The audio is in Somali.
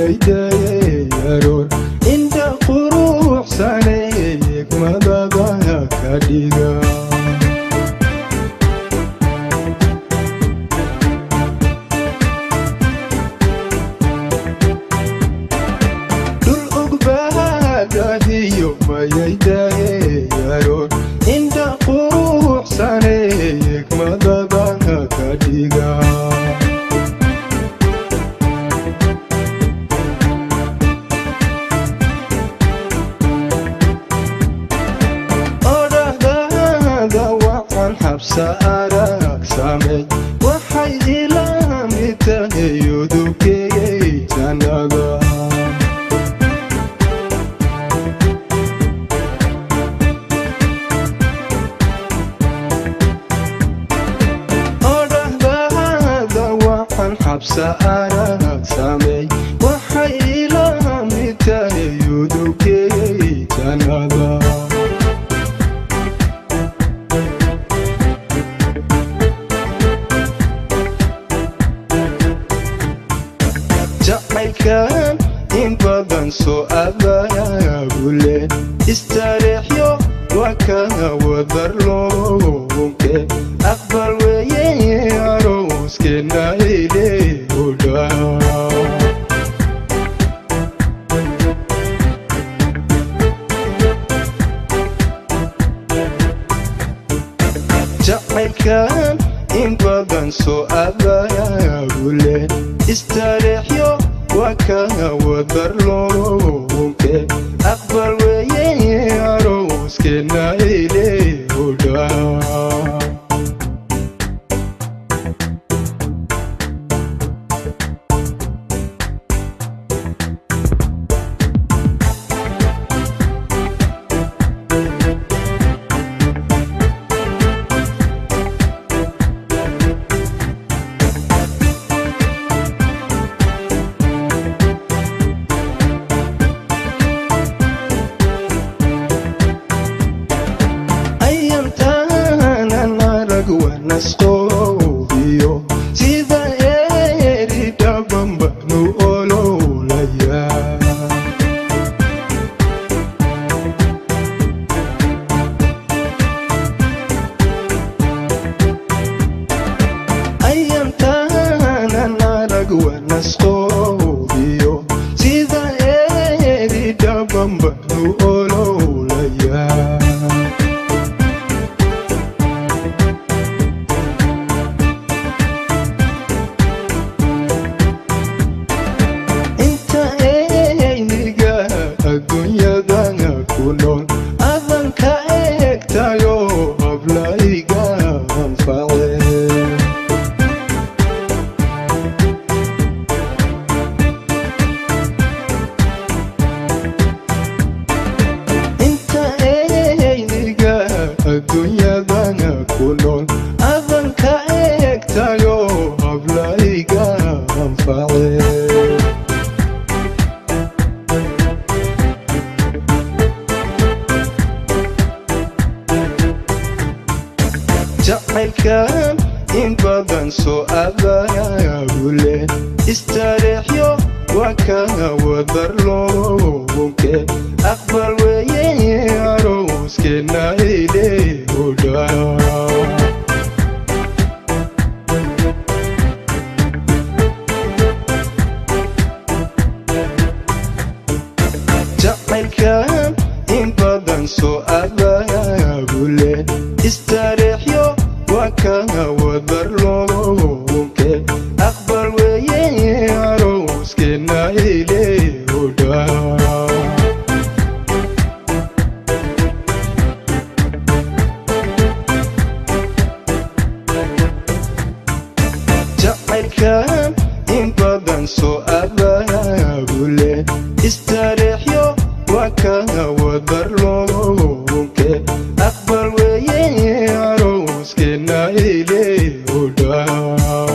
mayaydaye aroor inta quruxsane hikmadada ka dhiga dhul ogbaadahiyo mayaydaye aroor inta quruxsane hikmadada ka dhiga odhahdaada waxaan xabsa arag samey waxay ila mid tahay udubkeeyay jannada odhahdaada waxaan xabsa arag samey waxay ila mid tahay udubkeeyay jannada jacaylkan in badan soo abaabule istareexyo waa kana wadar loonke aqbal weeye arooskeenna ile udhaa jacaylkan in badan soo abaabule istareexyo waa kana wadar loonke aqbal weeye arooskeenna ile udhaa ayamtaanan arag wanasqoobiyo sida eeri dhabanbanu ololaya ayamtaanan arag wanasqoobiyo sida eeri dhabanbanu ololaya inta eyniga adduunyadan ku nool adan ka eegtayo hablayga anface inta eyniga adduunyadan ku nool adan ka eegtayo hablayga anface jacaylkan in badan soo abaabule istareexyo waa kana wadar loonke aqbal weeye arooskeenna ile udhaa jacaylkan in badan soo abaabule istareexyo waa kana wadar loonke aqbal weeye arooskeenna ile udhaa jacaylkan in badan soo abaabule istareexyo waa kana wadar loonke aqbal weeye arooskeenna ile udhaa